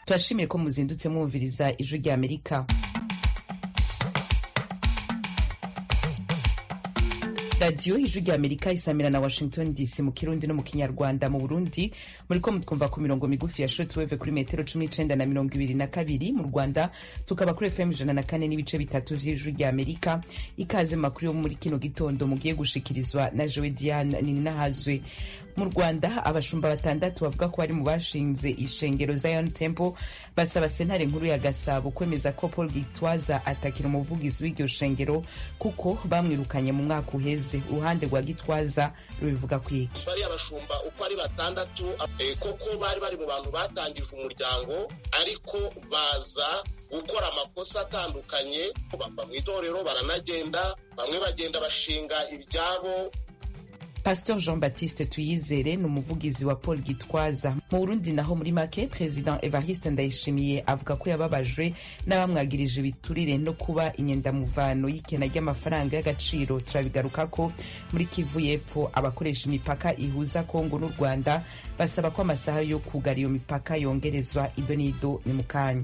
turashimire ko muzindutse mwumviriza ijwi rya amerika radiyo ijwi rya amerika isamira na washington dc mu kirundi no mu kinyarwanda mu burundi muriko mutwumva ku mirongo migufi ya shortwave kuri metero cumi n'icenda na mirongo ibiri na kabiri mu rwanda tukaba kuri fm ijana na kane n'ibice bitatu vy'ijwi rya amerika ikaze mu makuru yo muri kino gitondo mugiye gushikirizwa na jewe diane nininahazwe mu rwanda abashumba batandatu bavuga ko bari mu bashinze ishengero zion temple basaba sentare nkuru ya gasabo kwemeza ko paul gitwaza atakira umuvugizi w'iryo shengero kuko bamwirukanye mu mwaka uheze uruhande rwa gitwaza rubivuga ku iki bariya bashumba uko ari batandatu eh, koko bari bari mu bantu batangije umuryango ariko baza gukora amakosa atandukanye bava mu itorero baranagenda bamwe bagenda bashinga ibyabo pastor jean baptiste tuyizere ni umuvugizi wa paul gitwaza mu burundi naho muri make president evariste ndayishimiye avuga ko yababajwe n'abamwagirije ibiturire no kuba inyendamuvano y'ikena ry'amafaranga y'agaciro turabigaruka ko muri kivu y'epfo abakoresha imipaka ihuza kongo n'u rwanda basaba ko amasaha yo kugara iyo mipaka yongerezwa ido n'ido ni mu kanya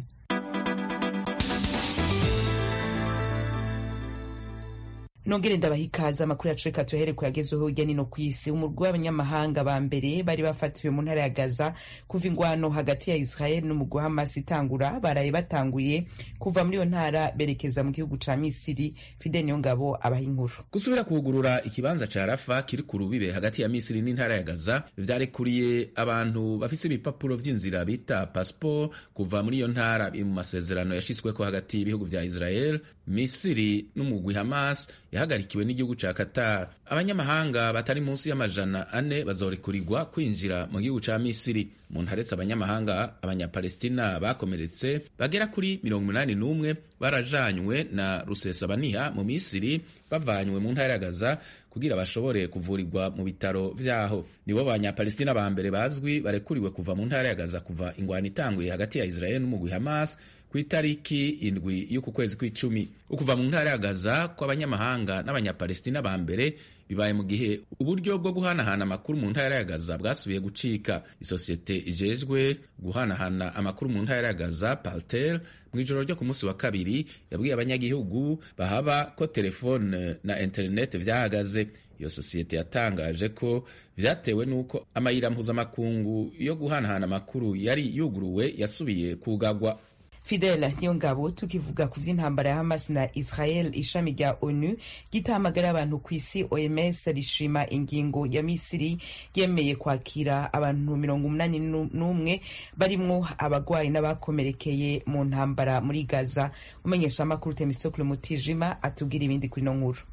nongere ndabaha ikaze amakuru yacu reka tuyahere kuyagezeho hirya nino ku isi umurwi w'abanyamahanga ba mbere bari bafatiwe mu ntara ya gaza kuva ingwano hagati ya israel n'umugwi wa hamas itangura baraye batanguye kuva muri iyo ntara berekeza mu gihugu ca misiri fidel niyongabo abaha inkuru gusubira kugurura ikibanza ca rafa kiri ku rubibe hagati ya misiri n'intara ya gaza vyarekuriye abantu bafise ibipapuro vy'inzira bita passport kuva muri iyo ntara biri mu masezerano yashitsweko hagati y'ibihugu vya israel misiri n'umugwi hamas yahagarikiwe n'igihugu ca Qatar. Abanyamahanga batari munsi y'amajana ane bazorekurirwa kwinjira mu gihugu ca Misiri. Mu ntaretse abanyamahanga abanyapalestina bakomeretse bagera kuri mirongo umunani n'umwe barajanywe na rusesabaniha mu Misiri bavanywe mu ntara ya Gaza kugira bashobore kuvurirwa mu bitaro vyaho. Nibo banyapalestina ba mbere bazwi barekuriwe kuva mu ntara ya Gaza kuva ingwano itanguye hagati ya Israel n'umugwi Hamas ku itariki indwi y'uku kwezi kw'icumi ukuva mu ntara ya Gaza kw'abanyamahanga n'abanyapalestina ba mbere bibaye mu gihe uburyo bwo guhanahana amakuru mu ntara ya Gaza bwasubiye gucika isosiyete ijejwe guhanahana amakuru mu ntara ya Gaza Paltel mu ijoro ryo ku munsi wa kabiri yabwiye abanyagihugu bahaba ko telefone na internet vyahagaze iyo sosiyete yatangaje ko vyatewe n'uko amayira mpuzamakungu yo guhanahana amakuru yari yuguruwe yasubiye kugagwa fidela niyo ngabo tukivuga ku vy'intambara ya hamas na israel ishami rya onu gitahamagara abantu ku isi oms rishima ingingo ya misiri yemeye kwakira abantu mirongo umunani n'umwe barimwo abagwayi n'abakomerekeye mu ntambara muri gaza umenyesha amakuru temistokle mutijima atubwira ibindi kuri no nkuru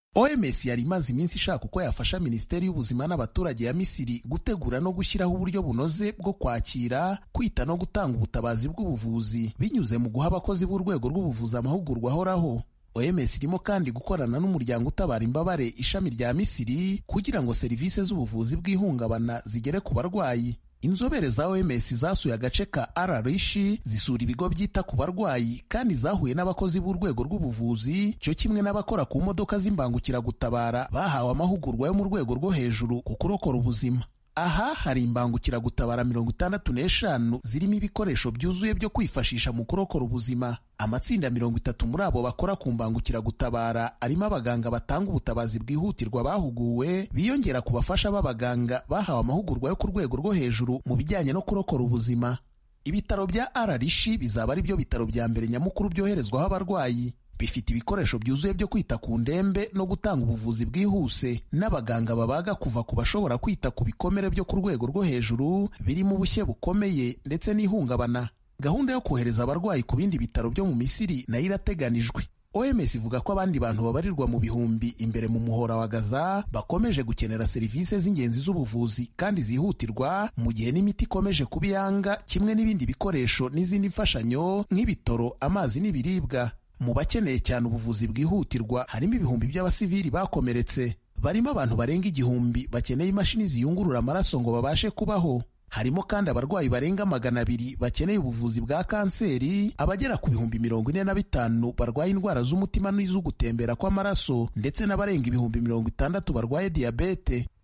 OMS yari imaze iminsi ishaka uko yafasha Minisiteri y'Ubuzima n'abaturage ya Misiri gutegura no gushyiraho uburyo bunoze bwo kwakira, kwita no gutanga ubutabazi bw'ubuvuzi binyuze mu guha abakozi b'urwego rw'ubuvuzi amahugurwa ahoraho. OMS irimo kandi gukorana n'umuryango utabara imbabare ishami rya Misiri kugira ngo serivisi z'ubuvuzi bw'ihungabana zigere ku barwayi. Inzobere za OMS zasuye agace ka Ararishi zisura ibigo byita ku barwayi kandi zahuye n'abakozi b'urwego rw'ubuvuzi cyo kimwe n'abakora ku modoka z'imbangukiragutabara bahawe amahugurwa yo mu rwego rwo hejuru ku kurokora ubuzima. Aha hari imbangukiragutabara mirongo itandatu n'eshanu zirimo ibikoresho byuzuye byo kwifashisha mu kurokora ubuzima. Amatsinda mirongo itatu muri abo bakora ku mbangukiragutabara arimo abaganga batanga ubutabazi bwihutirwa bahuguwe biyongera ku bafasha b'abaganga bahawe amahugurwa yo ku rwego rwo hejuru mu bijyanye no kurokora ubuzima. Ibitaro bya Ararishi bizaba ari byo bitaro bya mbere nyamukuru byoherezwaho abarwayi bifite ibikoresho byuzuye byo kwita ku ndembe no gutanga ubuvuzi bwihuse n'abaganga babaga kuva ku bashobora kwita ku bikomere byo ku rwego rwo hejuru birimo ubushye bukomeye ndetse n'ihungabana gahunda yo kohereza abarwayi ku bindi bitaro byo mu misiri nayo irateganijwe OMS ivuga ko abandi bantu babarirwa mu bihumbi imbere mu muhora wa Gaza bakomeje gukenera serivisi z'ingenzi z'ubuvuzi kandi zihutirwa mu gihe n'imiti ikomeje kuba iyanga kimwe n'ibindi bikoresho n'izindi mfashanyo nk'ibitoro amazi n'ibiribwa mu bakeneye cyane ubuvuzi bwihutirwa harimo ibihumbi by'abasivili bakomeretse barimo abantu barenga igihumbi bakeneye imashini ziyungurura amaraso ngo babashe kubaho harimo kandi abarwayi barenga magana abiri bakeneye ubuvuzi bwa kanseri abagera ku bihumbi mirongo ine na bitanu barwaye indwara z'umutima n'iz'ugutembera kw'amaraso ndetse n'abarenga ibihumbi mirongo itandatu barwaye diyabete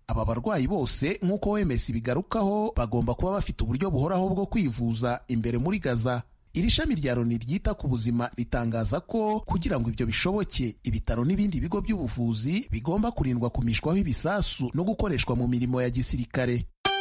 aba barwayi bose nk'uko wemes bigarukaho bagomba kuba bafite uburyo buhoraho bwo kwivuza imbere muri gaza iri shami rya loni ryita ku buzima ritangaza ko kugira ngo ibyo bishoboke ibitaro n'ibindi bigo by'ubuvuzi bigomba kurindwa kumishwaho ibisasu no gukoreshwa mu mirimo ya gisirikare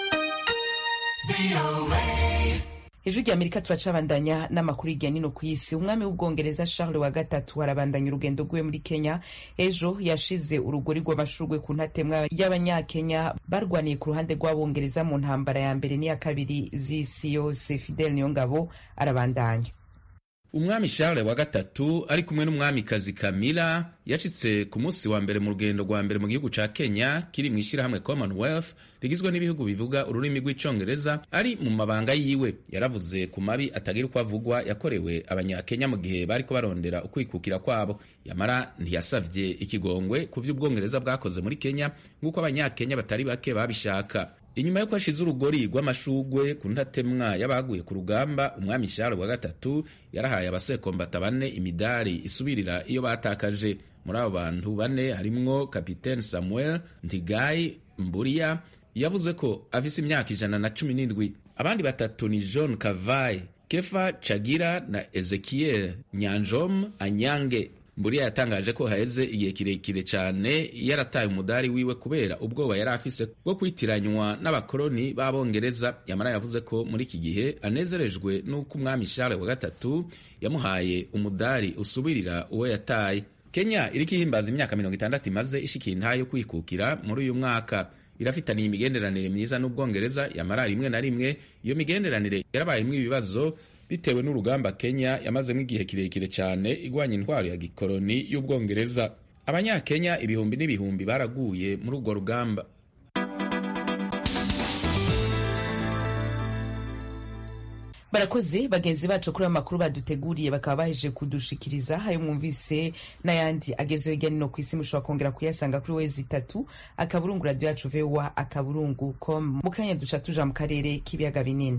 ijwi rya amerika turacabandanya n'amakuru hirya nino ku isi umwami w'ubwongereza charles wa gatatu arabandanya urugendo rwiwe muri kenya ejo yashize urugori rw'amashurwe ku ntatemwa y'abanyakenya barwaniye ku ruhande rw'abongereza mu ntambara ya mbere n'iya kabiri z'isi yose fidel niyongabo arabandanya umwami charles wa gatatu ari kumwe n'umwamikazi kamila yacitse ku munsi wa mbere mu rugendo rwa mbere mu gihugu ca kenya kiri mu ishyirahamwe commonwealth rigizwe n'ibihugu bivuga ururimi rw'icongereza ari mu mabanga yiwe yaravuze ku mabi atagira uko avugwa yakorewe abanyakenya mu gihe bariko barondera ukwikukira kwabo yamara ntiyasavye ikigongwe ku vy'ubwongereza bwakoze muri kenya nk'uko abanyakenya batari bake babishaka inyuma yo kwashize urugori rw'amashugwe ku ntatemwa y'abaguye ku rugamba umwami Charles wa gatatu yarahaye abasekombata bane imidari isubirira iyo batakaje muri abo bantu bane harimwo kapitene samuel ntigayi mburiya yavuze ko afise imyaka ijana na cumi n'indwi abandi batatu ni john kavayi kefa cagira na ezekiel nyanjom anyange mburiya yatangaje ko haheze igihe kirekire cyane yarataye umudari wiwe kubera ubwoba yari afise bwo kwitiranywa n'abakoloni b'abongereza yamara yavuze ko muri iki gihe anezerejwe n'uko umwami Charles wa gatatu yamuhaye umudari usubirira uwo yataye kenya iriko ihimbaza imyaka mirongo itandatu imaze ishikiye intayo yo kwikukira muri uyu mwaka irafitaniye imigenderanire myiza n'ubwongereza yamara rimwe na rimwe iyo migenderanire yarabayemwo ibibazo bitewe n'urugamba kenya yamazemo igihe kirekire cyane igwanya intwaro ya gikoloni y'ubwongereza abanyakenya ibihumbi n'ibihumbi baraguye muri urwo rugamba barakoze bagenzi bacu kuri amakuru baduteguriye bakaba baheje kudushikiriza ayo mwumvise n'ayandi agezeho hirya no ku isi mushobora kongera kuyasanga kuri wezi itatu akaburungu radiyo yacu vowa akaburungu com mu kanya duca tuja mu karere k'ibiyaga binini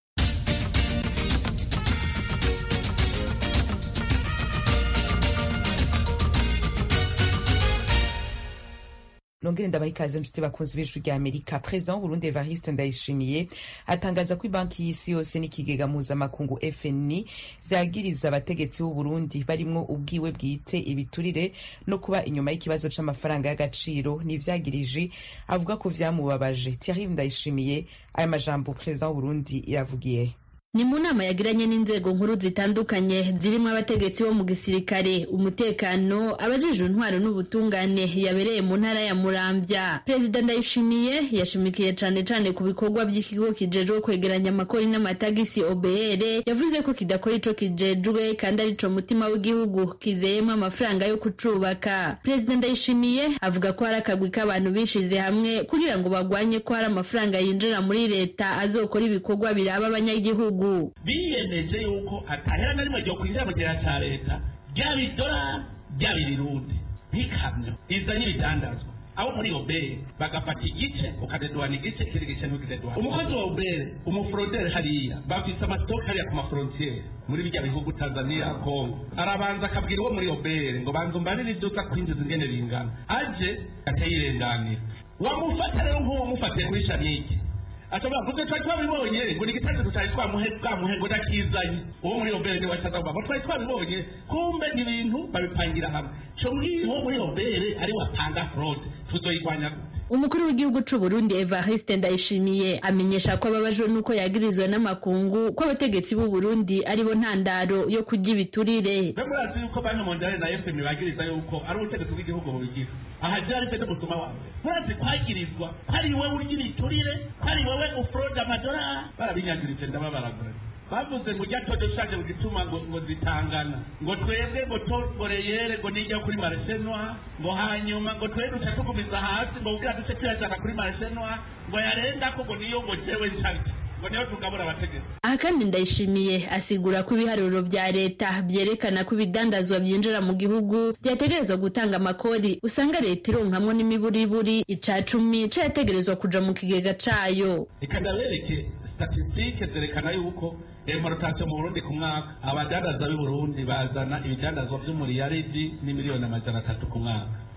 nongere ndabaha ikaze nshuti bakunzi b'ijwi rya amerika perezida w'uburundi evariste ndayishimiye atangaza ko ibanki y'isi yose n'ikigega mpuzamakungu fni vyagiriza abategetsi b'uburundi barimwo ubwiwe bwite ibiturire no kuba inyuma y'ikibazo c'amafaranga y'agaciro n'ivyagiriji avuga ko vyamubabaje thierry ndayishimiye aya majambo perezida w'uburundi yavugiye ni mu nama yagiranye n'inzego nkuru zitandukanye zirimo abategetsi bo mu gisirikare umutekano abajejwe intwaro n'ubutungane yabereye mu ntara ya muramvya perezida ndayishimiye yashimikiye cane cane ku bikorwa by'ikigo kijejwe kwegeranya amakori n'amatagisi obr yavuze ko kidakora ico kijejwe kandi arico mutima w'igihugu kizeyemo amafaranga yo kucubaka perezida ndayishimiye avuga ko hari akagwi k'abantu bishize hamwe kugira ngo bagwanye ko hari amafaranga yinjira muri leta azokora ibikorwa biraba abanyagihugu biyemeje yuko atahera na rimwe ryo kwinjira mu gihe cya leta ryaba idolari ryaba irirundi nk'ikamyo izanye ibidandazwa aho muri obere bagafata igice ukadeduana igice ikindi gice ntukideduana umukozi wa obere umuforoderi hariya bafise amasitoke hariya ku maforontiyeri muri bijya bihugu tanzania kongo arabanza akabwira uwo muri obere ngo banza umbarire ibyo uza kwinjiza ingene bingana aje akayirenganira wamufata rero nk'uwo mufatiye kuri shanike ashobora kuze twari twabibonye ngo ni igitanda tutari twamuhe bwamuhe ngo ndakizanye uwo muri obere niwe acaza ngo twari twabibonye kumbe ni ibintu babipangira hamwe co muri uwo muri obere ari wapanga fraude tuzoyigwanya gute umukuru w'igihugu c'u Burundi Evariste Ndayishimiye amenyesha ko ababajwe n'uko yagirizwe n'amakungu ko abategetsi b'u Burundi aribo ntandaro yo kurya ibiturire mbe murazi yuko banki mondiale na fmi bagiriza yuko ari ubutegetsi bw'igihugu bubigira aha ryari se n'umusuma wawe murazi kwagirizwa ko ari wowe urya ibiturire ko ari wowe ufurode amadolari barabinyagiritse ndababaragura bavuze ngo ujya todo ushaje mu gituma ngo ngo zitangana ngo twebwe ngo toboreyere ngo nijya kuri mareshenwa ngo hanyuma ngo twebwe duca tugumiza hasi ngo ubwira duce tuyajana kuri mareshenwa ngo yarenga ko ngo niyo ngo jewe nsharike ngo niyo tugabura abategetsi aha kandi ndayishimiye asigura ko ibiharuro vya leta vyerekana ko ibidandazwa vyinjira mu gihugu vyategerezwa gutanga amakori usanga leta ironkamwo n'imiburiburi ica cumi cayategerezwa kuja mu kigega cayo reka ndabereke statisitike zerekana yuko importation mu burundi ku mwaka abadandaza b'i burundi bazana ibidandazwa vy'umuriyaridi n'imiliyoni amajana atatu ku mwaka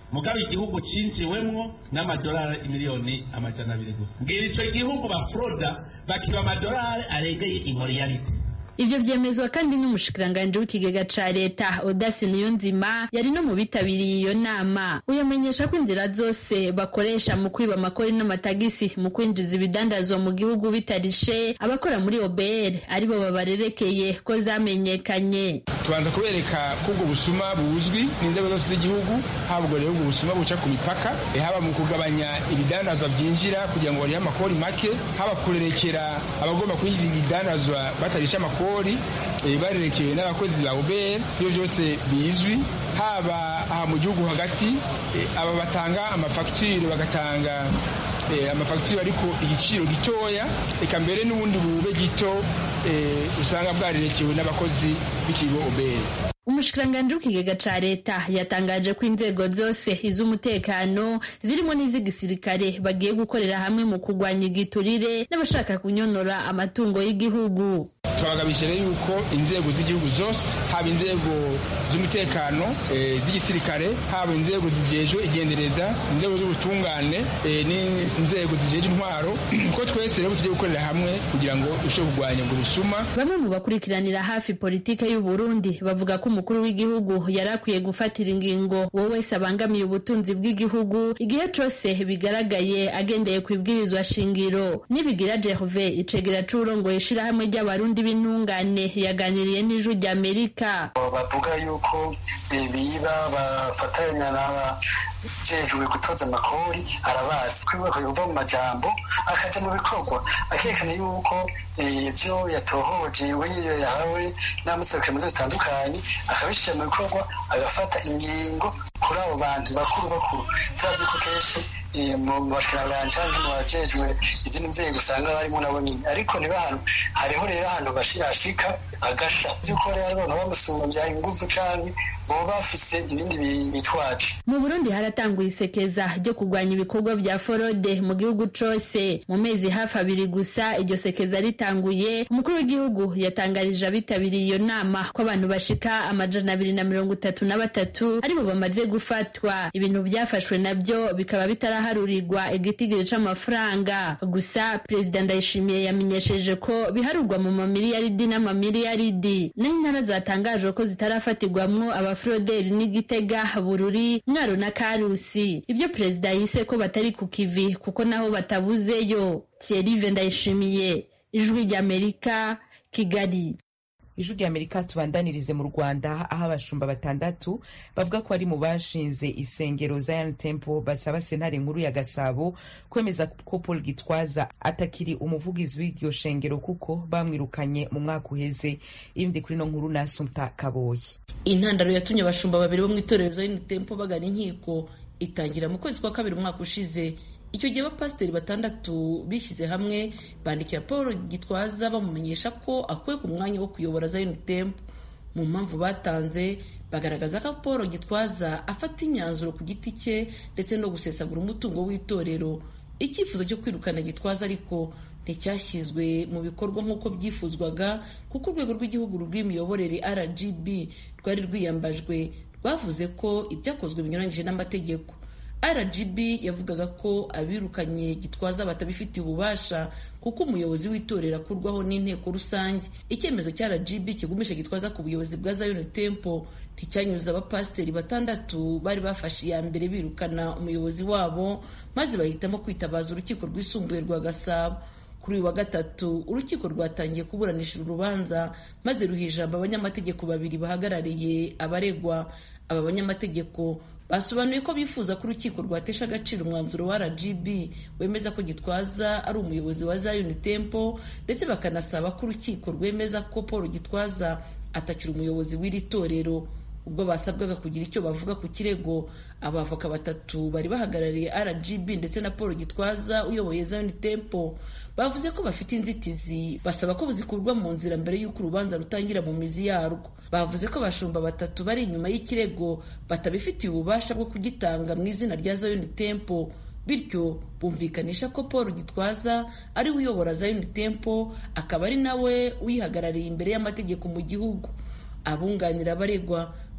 mugabo igihugu cinjiwemwo n'amadolari miliyoni amajana abiri gusa mbwira ico gihugu bafroda bakiba amadolari aregeye imoriyarite ivyo vyemezwa kandi n'umushikiranganji w'ikigega ca leta odasi niyonzima yari no mu bitabiriye iyo nama uyamenyesha ko inzira zose bakoresha mu kwiba amakori n'amatagisi mu kwinjiza ibidandazwa mu gihugu bitarishe abakora muri obr aribo babarerekeye ko zamenyekanye tubanza kubereka ko ubwo busuma buzwi n'inzego zose z'igihugu haba ubwo rero ubwo busuma buca ku mipaka haba mu kugabanya ibidandazwa byinjira kugira ngo barihe amakori make haba kurerekera abagomba kwinjiza ibidandazwa batarisha amakori barerekewe n'abakozi ba ubr ibyo byose bizwi haba aha mu gihugu hagati aba batanga amafagitire bagatanga amafagitire ariko igiciro gitoya reka mbere n'ubundi bube gito usanga bwarerekewe n'abakozi b'ikigo ubr umushikiranganji w'ikigega ca leta yatangaje ko inzego zose iz'umutekano zirimo n'iz'igisirikare bagiye gukorera hamwe mu kurwanya igiturire n'abashaka kunyonora amatungo y'igihugu twabagabije rero yuko inzego z'igihugu zose haba inzego z'umutekano z'igisirikare haba inzego zijejwe igendereza inzego z'ubutungane n'inzego zijejwe intwaro ko twese rero tugiye gukorera hamwe kugira ngo dushobore kurwanya ubwo busuma bamwe mu bakurikiranira hafi politike y'u Burundi bavuga ko umukuru w'igihugu yari akwiye gufatira ingingo uwo wese abangamiye ubutunzi bw'igihugu igihe cose bigaragaye agendeye ku ibwirizwa shingiro nibigira Gerve icegera c'urongoye ishirahamwe ry'abarundi b'intungane yaganiriye n'ijwi ry'Amerika bavuga yuko biba bafatanya n'abajejwe gutoza amakori arabazi kwibuka kuva mu majambo akaja mu bikorwa akerekana yuko ibyo yatohoje we yahawe n'amuserukira mu zitandukanye akabishyira mu bikorwa agafata ingingo kuri abo bantu bakuru bakuru turazi ko kenshi mu bashikiranganje canke mu bajejwe izindi nzego usanga barimo nabo nyine ariko niba ahantu hariho rero ahantu bashika agasha vyuko rero abantu bamusumbya inguvu canke boba bafise ibindi bitwaje mu burundi haratanguye isekeza ryo kurwanya ibikorwa vya forode mu gihugu cose mu mezi hafi abiri gusa iryo sekeza ritanguye umukuru w'igihugu yatangarije abitabiriye iyo nama ko abantu bashika amajana abiri na mirongo itatu na batatu aribo bamaze gufatwa ibintu vyafashwe navyo bikaba bitaraharurirwa igitigiri c'amafaranga gusa perezida ndayishimiye yamenyesheje ko biharurwa mu mamiliyaridi n'amamiliyaridi naho intara zatangajwe ko zitarafatirwamwo abaforoderi n'igitega bururi mwaro na karusi ibyo perezida yise ko batari ku kivi kuko naho batabuzeyo thierry ndayishimiye ijwi ry'amerika kigali ijwi ry'amerika tubandanirize mu rwanda aho abashumba batandatu bavuga ko ari mu bashinze isengero zion temple basaba sentare nkuru ya gasabo kwemeza ko paul gitwaza atakiri umuvugizi w'iryo shengero kuko bamwirukanye mu mwaka uheze ibindi kuri no nkuru na asumta kaboyi intandaro yatumye abashumba babiri bo mu itorero zion temple bagana inkiko itangira mu kwezi kwa kabiri umwaka ushize icyo gihe abapasiteri batandatu bishyize hamwe bandikira paul gitwaza bamumenyesha ko akuwe ku mwanya wo kuyobora zion temple mu mpamvu batanze bagaragaza ko paul gitwaza afata imyanzuro ku giti cye ndetse no gusesagura umutungo w'itorero icyifuzo cyo kwirukana gitwaza ariko nticyashyizwe mu bikorwa nk'uko byifuzwaga kuko urwego rw'igihugu rw'imiyoborere rgb rwari rwiyambajwe rwavuze ko ibyakozwe binyuranyije n'amategeko rgb yavugaga ko abirukanye gitwaza batabifitiye ububasha kuko umuyobozi w'itorero akurwaho n'inteko rusange icyemezo cya rgb kigumisha gitwaza ku buyobozi bwa zion temple nticyanyuze abapasiteri batandatu bari bafashe iya mbere birukana umuyobozi wabo maze bahitamo kwitabaza urukiko rwisumbuye rwa gasabo kuri uyu wa gatatu urukiko rwatangiye kuburanisha uru rubanza maze ruha ijambo abanyamategeko babiri bahagarariye abaregwa aba banyamategeko basobanuye ko bifuza ko urukiko rwatesha agaciro umwanzuro wa rgb wemeza ko gitwaza ari umuyobozi wa zion temple ndetse bakanasaba ko urukiko rwemeza ko paul gitwaza atakiri umuyobozi w'iri torero ubwo basabwaga kugira icyo bavuga ku kirego abavoka batatu bari bahagarariye rgb ndetse na paul gitwaza uyoboye zion temple bavuze ko bafite inzitizi basaba ko zikurwa mu nzira mbere y'uko urubanza rutangira mu mizi yarwo bavuze ko abashumba batatu bari inyuma y'ikirego batabifitiye ububasha bwo kugitanga mu izina rya zion temple bityo bumvikanisha ko paul gitwaza ari we uyobora zion temple akaba ari nawe uyihagarariye imbere y'amategeko mu gihugu abunganira abaregwa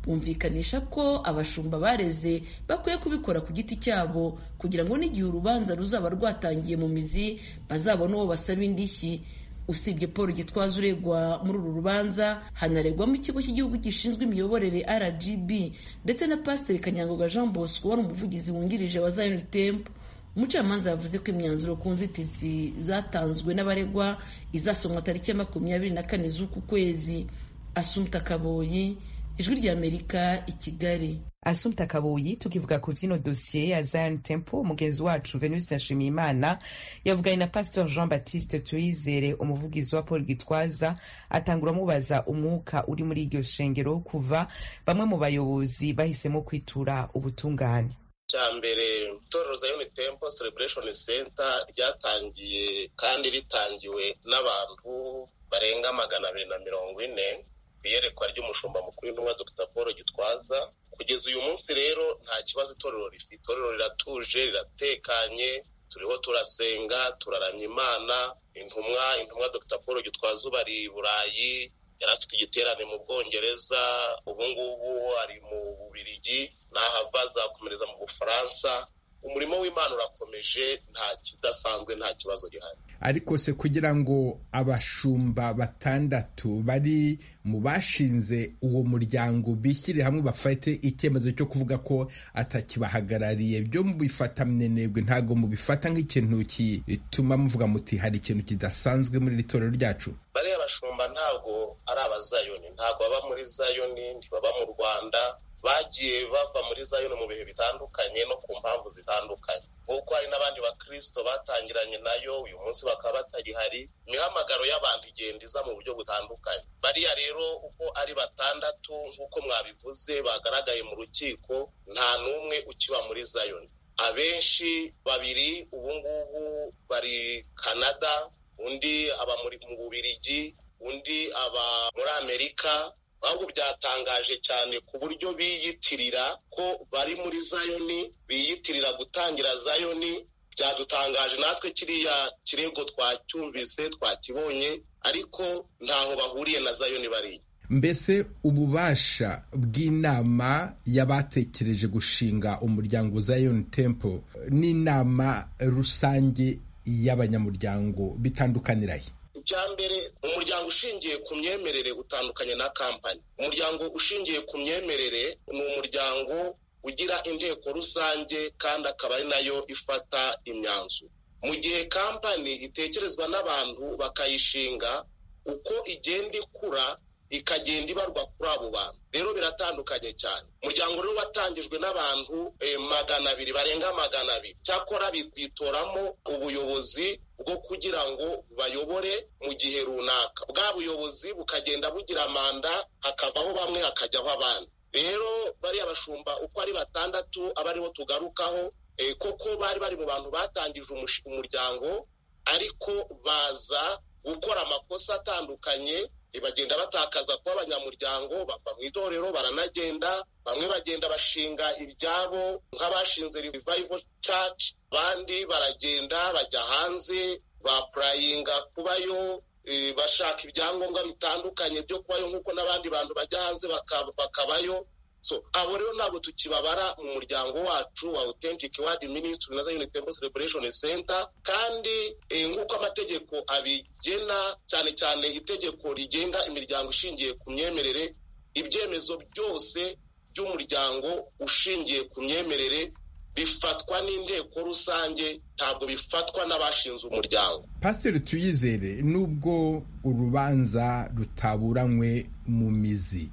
bumvikanisha ko abashumba bareze bakwiye kubikora ku giti cyabo kugira ngo n'igihe urubanza ruzaba rwatangiye mu mizi bazabone uwo basaba indishyi usibye paul gitwaza uregwa muri uru rubanza hanaregwamo ikigo cy'igihugu gishinzwe imiyoborere rgb ndetse na pasiteri kanyangoga jean bosco wari umuvugizi wungirije wa zion temple umucamanza yavuze ko imyanzuro ku nzitizi zatanzwe n'abaregwa izasomwa tariki ya makumyabiri na kane z'uku kwezi asumta kaboyi ijwi ry'amerika i kigali asumta kabuyi tukivuga ku vyino dosiye ya zion temple umugenzi wacu venuste nshimiyimana yavuganye na pastor jean baptiste tuyizere umuvugizi wa paul gitwaza atangura amubaza umwuka uri muri iryo shengero kuva bamwe mu bayobozi bahisemo kwitura ubutungane cya mbere itorero zion temple celebration center ryatangiye kandi ritangiwe n'abantu barenga magana abiri na mirongo ine ku iyerekwa ry'umushumba mukuru w'intumwa dr paul gitwaza kugeza uyu munsi rero nta kibazo itorero rifite itorero riratuje riratekanye turiho turasenga turaramya imana intumwa intumwa dr paul gitwaza ubu ari i burayi yari afite igiterane mu bwongereza ubu ngubu ari mu bubirigi n'ahava azakomereza mu bufaransa umurimo w'imana urakomeje nta kidasanzwe nta kibazo gihari ariko se kugira ngo abashumba batandatu bari mu bashinze uwo muryango bishyire hamwe bafate icyemezo cyo kuvuga ko atakibahagarariye byo mubifata mwenebwe ntabwo mubifata nk'ikintu gituma muvuga muti hari ikintu kidasanzwe muri iri torero ryacu bariya bashumba ntabwo ari abazayoni ntabwo baba muri zayoni ntibaba mu rwanda bagiye bava muri zayoni mu bihe bitandukanye no ku mpamvu zitandukanye nk'uko hari n'abandi bakirisito batangiranye nayo uyu munsi bakaba batagihari imihamagaro y'abantu igenda iza mu buryo butandukanye bariya rero uko ari batandatu nk'uko mwabivuze bagaragaye mu rukiko nta n'umwe ukiba muri zayoni abenshi babiri ubu ngubu bari canada undi aba mu bubirigi undi aba muri amerika ahubwo byatangaje cyane ku buryo biyitirira ko bari muri zayoni biyitirira gutangira zayoni byadutangaje natwe kiriya kirego twacyumvise twakibonye ariko ntaho bahuriye na zayoni bariya mbese ububasha bw'inama y'abatekereje gushinga umuryango Zion Temple n'inama rusange y'abanyamuryango bitandukanirahe icya mbere umuryango ushingiye ku myemerere utandukanye na kampani umuryango ushingiye ku myemerere ni umuryango ugira inteko rusange kandi akaba ari nayo ifata imyanzuro mu gihe kampani itekerezwa n'abantu bakayishinga uko igenda ikura ikagenda ibarwa kuri abo bantu rero biratandukanye cyane umuryango rero watangijwe n'abantu magana abiri barenga magana abiri cyakora bitoramo ubuyobozi bwo kugira ngo bayobore mu gihe runaka bwa buyobozi bukagenda bugira manda hakavaho bamwe hakajyaho abandi rero bariya bashumba uko ari batandatu aba aribo tugarukaho koko bari bari mu bantu batangije umuryango ariko baza gukora amakosa atandukanye bagenda batakaza kuba abanyamuryango bava mu itorero baranagenda bamwe bagenda bashinga ibyabo nk'abashinze revival church abandi baragenda bajya hanze bapurayinga kubayo bashaka ibyangombwa bitandukanye byo kubayo nk'uko n'abandi bantu bajya hanze bakabayo so abo rero ntabwo tukibabara mu muryango wacu wa authentic word ministry na zion temple celebration center kandi nk'uko amategeko abigena cyane cyane itegeko rigenga imiryango ishingiye ku myemerere ibyemezo byose by'umuryango ushingiye ku myemerere bifatwa n'inteko rusange ntabwo bifatwa n'abashinze umuryango pasiteri tuyizere nubwo urubanza rutaburanywe mu mizi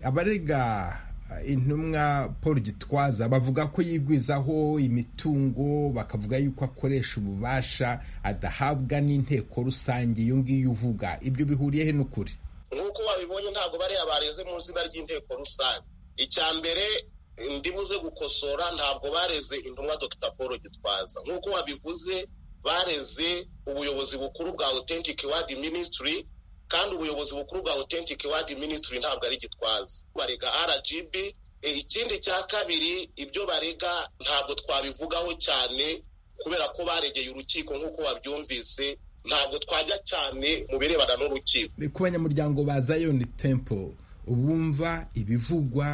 abarega intumwa paul gitwaza bavuga ko yigwizaho imitungo bakavuga yuko akoresha ububasha adahabwa n'inteko rusange iyo ngiyo uvuga ibyo bihuriye he n'ukuri nk'uko wabibonye ntabwo bariya bareze mu izina ry'inteko rusange icya mbere ndibuze gukosora ntabwo bareze intumwa dr paul gitwaza nk'uko wabivuze bareze ubuyobozi bukuru bwa authentic word ministry kandi ubuyobozi bukuru bwa authentic word ministry ntabwo ari gitwaza barega rgb ikindi cya kabiri ibyo barega ntabwo twabivugaho cyane kubera ko baregeye urukiko nk'uko wabyumvise ntabwo twajya cyane mu birebana n'urukiko ku banyamuryango ba zion temple bumva ibivugwa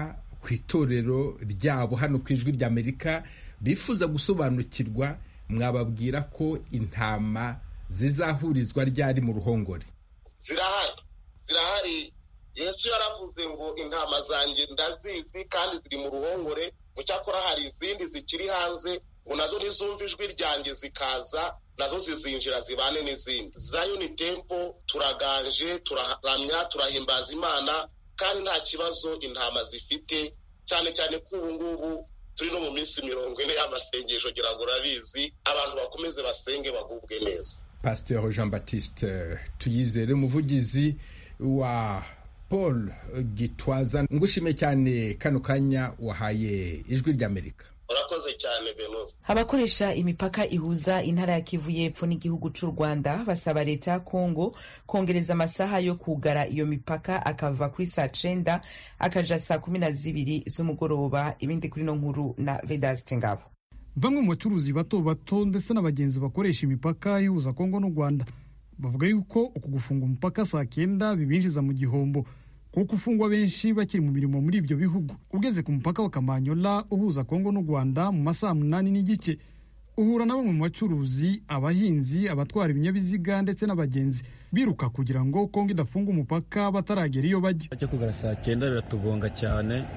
ku itorero ryabo hano ku ijwi ry'amerika bifuza gusobanukirwa mwababwira ko intama zizahurizwa ryari mu ruhongore zirahari zirahari yesu yaravuze ngo intama zanjye ndazizi kandi ziri mu ruhongore mu cyakora hari izindi zikiri hanze ngo nazo nizumva ijwi ryanjye zikaza nazo zizinjira zibane n'izindi zayoni tempo turaganje turaramya turahimbaza imana kandi nta kibazo intama zifite cyane cyane ko ubu ngubu turi no mu minsi mirongo ine y'amasengesho ngira ngo urabizi abantu bakomeze basenge bagubwe neza pasiteri jean batiste tuyizere umuvugizi wa paul gitwaza ngushime cyane kano kanya wahaye ijwi ry'amerika urakoze cyane venusi abakoresha imipaka ihuza intara ya kivu y'epfo n'igihugu cy'u rwanda basaba leta ya kongo kongereza amasaha yo kugara iyo mipaka akava kuri saa cenda akaja saa kumi na zibiri z'umugoroba ibindi kuri no nkuru na vedaste ngabo bamwe mu bacuruzi bato bato ndetse n'abagenzi bakoresha imipaka ihuza kongo n'u rwanda bavuga yuko uku gufunga umupaka saa kenda bibinjiza mu gihombo kuko ufungwa benshi bakiri mu mirimo muri ibyo bihugu ugeze ku mupaka wa kamanyola uhuza kongo n'u rwanda mu masaha munani n'igice uhura na bamwe mu bacuruzi abahinzi abatwara ibinyabiziga ndetse n'abagenzi biruka kugira ngo kongo idafunga umupaka bataragera iyo bajya ajya kugara saa cyenda biratugonga cyane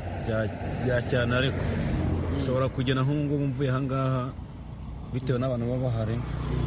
bya cyane ariko ushobora kugena nk'ubu ngubu mvuye ahangaha bitewe n'abantu baba bahari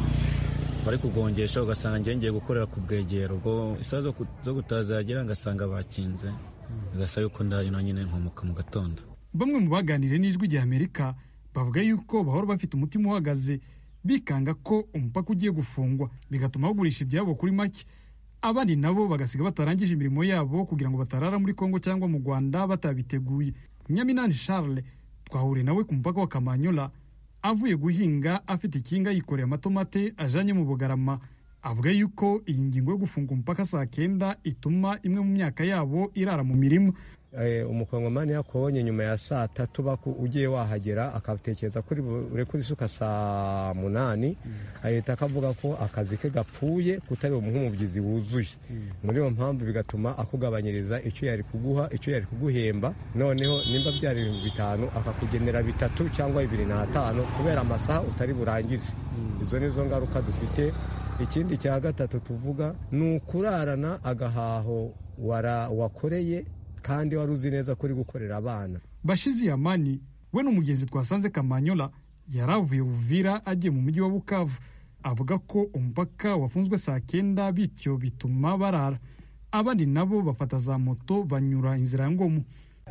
bari kugongesha ugasanga ngiye gukorera ku bwegero ubwo isaha zo gutaha zagera ngasanga bakinze bigasaba yuko ndari na nyine nkomoka mu gatondo bamwe mu baganiriye n'ijwi rya amerika bavuga yuko bahora bafite umutima uhagaze bikanga ko umupaka ugiye gufungwa bigatuma bagurisha ibyabo kuri make abandi nabo bagasiga batarangije imirimo yabo kugira ngo batarara muri kongo cyangwa mu rwanda batabiteguye nyaminani charles twahuriye nawe ku mupaka wa kamanyola avuye guhinga afite ikinga yikoreye amatomate ajanye mu bugarama avuga yuko iyi ngingo yo gufunga umupaka saa kenda ituma imwe mu myaka yabo irara mu mirima umukongomani yakubonye nyuma ya saa tatu ugiye wahagera akatekereza kuri burekure isuka saa munani ahita akavuga ko akazi ke gapfuye kutari nk'umubyizi wuzuye muri iyo mpamvu bigatuma akugabanyiriza icyo yari kuguha icyo yari kuguhemba noneho nimba byari ibihumbi bitanu akakugenera bitatu cyangwa bibiri n'atanu kubera amasaha utari burangize izo ni zo ngaruka dufite ikindi cya gatatu tuvuga ni ukurarana agahaho wakoreye kandi wari uzi neza ko uri gukorera abana bashizi yamani we n'umugenzi twasanze kamanyola yari avuye buvira agiye mu mujyi wa bukavu avuga ko umupaka wafunzwe saa kenda bityo bituma barara abandi nabo bafata za moto banyura inzira ya ngomu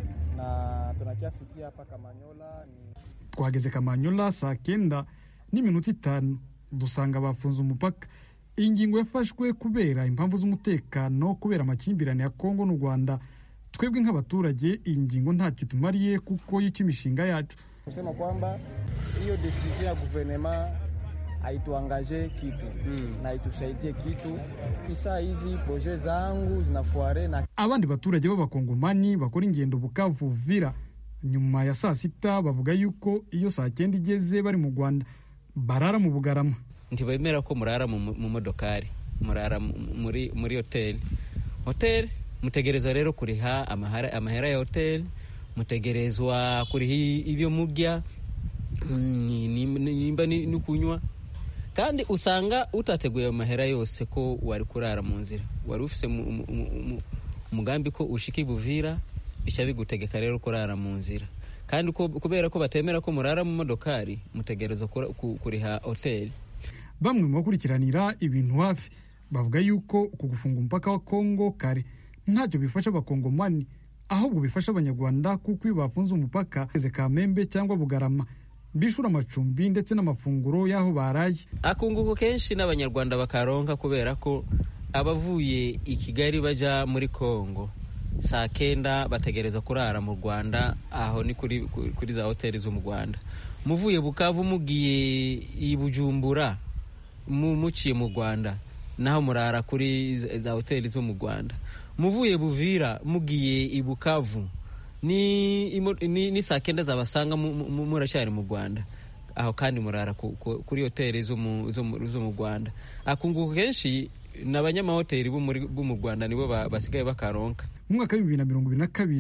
twageze kamanyola saa kenda n'iminota itanu dusanga bafunze umupaka iyi ngingo yafashwe kubera impamvu z'umutekano kubera amakimbirane ya kongo n'u rwanda twebwe nk'abaturage iyi ngingo ntacyo tumariye kuko yica imishinga yacu kusema kwamba hiyo decision ya guverinema haituangaje kitu mm. na itusaidie kitu isa hizi proje zangu zinafuare na abandi baturage b'abakongomani bakora ingendo bukavu vira nyuma ya saa sita bavuga yuko iyo saa cyenda igeze bari mu rwanda barara mu bugarama ntibemera ko murara mu modokari murara muri muri hoteli hoteli mutegerezwa rero kuriha amahera ya hoteli mutegerezwa kuriha ibyo murya nimba ni kunywa kandi usanga utateguye amahera yose ko wari kurara mu nzira wari ufite umugambi ko ushika ibuvira bica bigutegeka rero kurara mu nzira kandi kubera ko batemera ko murara mu modokari mutegerezwa kuriha hoteli bamwe mu bakurikiranira ibintu hafi bavuga yuko ku gufunga umupaka wa kongo kare ntacyo bifasha abakongomani ahubwo bifasha abanyarwanda kuko iyo bafunze umupaka eze kamembe cyangwa bugarama bishura amacumbi ndetse n'amafunguro y'aho baraye akunguko kenshi n'abanyarwanda bakaronka kubera ko abavuye i kigali bajya muri kongo saa kenda bategereza kurara mu rwanda aho ni kuri, kuri za hoteli zo mu rwanda muvuye bukavu mugiye i bujumbura muciye mu rwanda naho murara kuri za hoteli zo mu rwanda muvuye buvira mugiye i bukavu ni, ni, ni saa kenda zabasanga muracyari mu rwanda aho kandi murara ku, ku, kuri hoteli zo mu rwanda akunguko kenshi ni abanyamahoteli bo mu rwanda nibo basigaye bakaronka mu mwaka w'ibibiri na mirongo ibiri na kabiri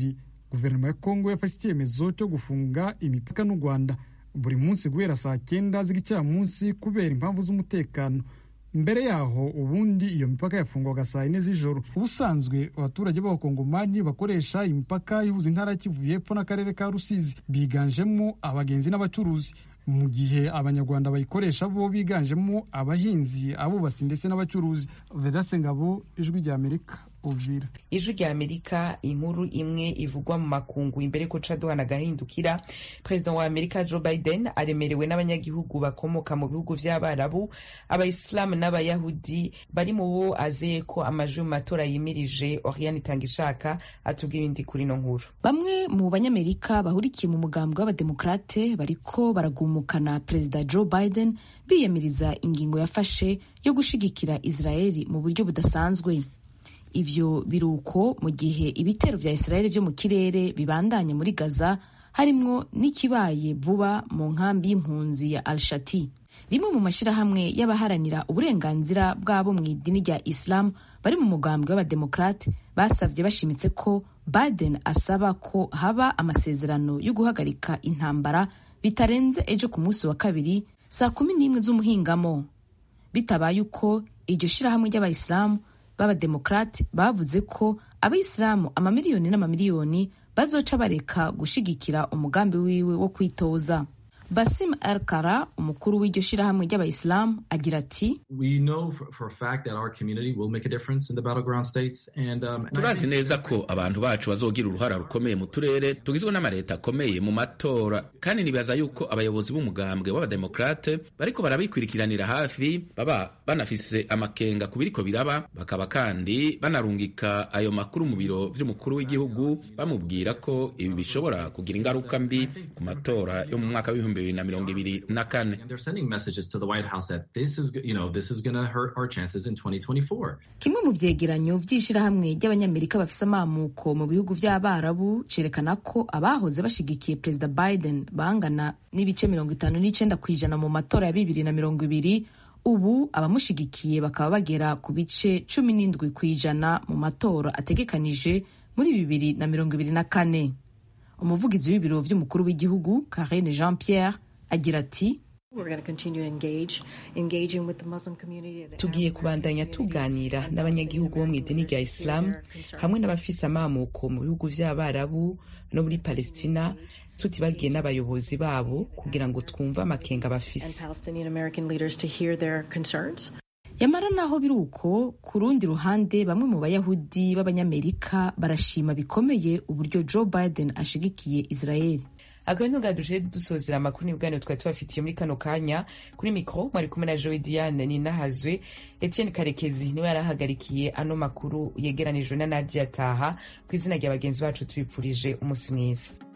guverinoma ya kongo yafashe icyemezo cyo gufunga imipaka n'u rwanda buri munsi guhera saa cyenda z'igicamunsi kubera impamvu z'umutekano mbere yaho ubundi iyo mipaka yafungwaga saa yine z'ijoro ubusanzwe abaturage b'abakongomani bakoresha imipaka ihuza intara ya kivu y'epfo n'akarere ka rusizi biganjemo abagenzi n'abacuruzi mu gihe abanyarwanda bayikoresha bo biganjemo abahinzi abubatsi ndetse n'abacuruzi vedase ngabo ijwi rya amerika uvira ijwi rya amerika inkuru imwe ivugwa mu makungu imbere ko caduhana agahindukira perezida wa amerika joe biden aremerewe n'abanyagihugu bakomoka mu bihugu vy'abarabu abayisilamu n'abayahudi bari mu bo azeye ko amajwi mu matora yimirije oriane itangishaka atubwira indi kuri ino nkuru bamwe mu banyamerika bahurikiye mu mugambwe w'abademokrate bariko baragumukana perezida joe biden biyamiriza ingingo yafashe yo gushigikira israeli mu buryo budasanzwe ivyo biruko mu gihe ibitero vya israeli vyo mu kirere bibandanya muri gaza harimwo n'ikibaye vuba mu nkambi y'impunzi ya al-shati rimwe mu mashyirahamwe y'abaharanira uburenganzira bw'abo mu idini rya islam bari mu mugambwe w'abademokrate basabye bashimitse ko biden asaba ko haba amasezerano yo guhagarika intambara bitarenze ejo ku munsi wa kabiri saa kumi n'imwe z'umuhingamo bitabaye uko iryo shyirahamwe ry'abayisilamu b'abademokrate bavuze ko abayisilamu amamiliyoni n'amamiliyoni bazoca bareka gushigikira umugambi wiwe wo kwitoza basim el kara umukuru w'iryo shirahamwe ry'abayisilamu agira ati turazi neza ko abantu bacu bazogira uruhara rukomeye mu turere tugizwe n'amaleta akomeye mu matora kandi nibaza yuko abayobozi b'umugambwe w'abademokrate bariko barabikurikiranira hafi baba banafise amakenga ku biriko biraba bakaba kandi banarungika ayo makuru mu biro vy'umukuru w'igihugu bamubwira ko ibi bishobora kugira ingaruka mbi ku matora yo mu mwaka w'ibihumbi bibiri na mirongo ibiri na kane kimwe mu vyegeranyo vy'ishirahamwe ry'abanyamerika bafise amamuko mu bihugu vy'abarabu cerekana ko abahoze bashigikiye perezida biden bangana n'ibice mirongo itanu n'icenda kw'ijana mu matora ya bibiri na mirongo ibiri ubu abamushigikiye bakaba bagera ku bice cumi n'indwi kw'ijana mu matora ategekanije muri bibiri na mirongo ibiri na kane umuvugizi w'ibiro vy'umukuru w'igihugu karine jean pierre agira ati tugiye kubandanya tuganira n'abanyagihugu bo mu idini rya isilamu hamwe n'abafise amamuko mu bihugu vy'abarabu no muri palestina tutibagiye n'abayobozi babo kugira ngo twumve amakenga bafise yamara naho biri uko ku rundi ruhande bamwe mu bayahudi b'abanyamerika barashima bikomeye uburyo joe biden ashigikiye israeli agahino gaduje dusozera amakuru n'ibiganiro twari tubafitiye muri kano kanya kuri mikoro mwari kumwe na joe diane ninahazwe etienne karekezi niwe yarahagarikiye ano makuru yegeranijwe na nadia taha ku izina rya bagenzi bacu tubipfurije umunsi mwiza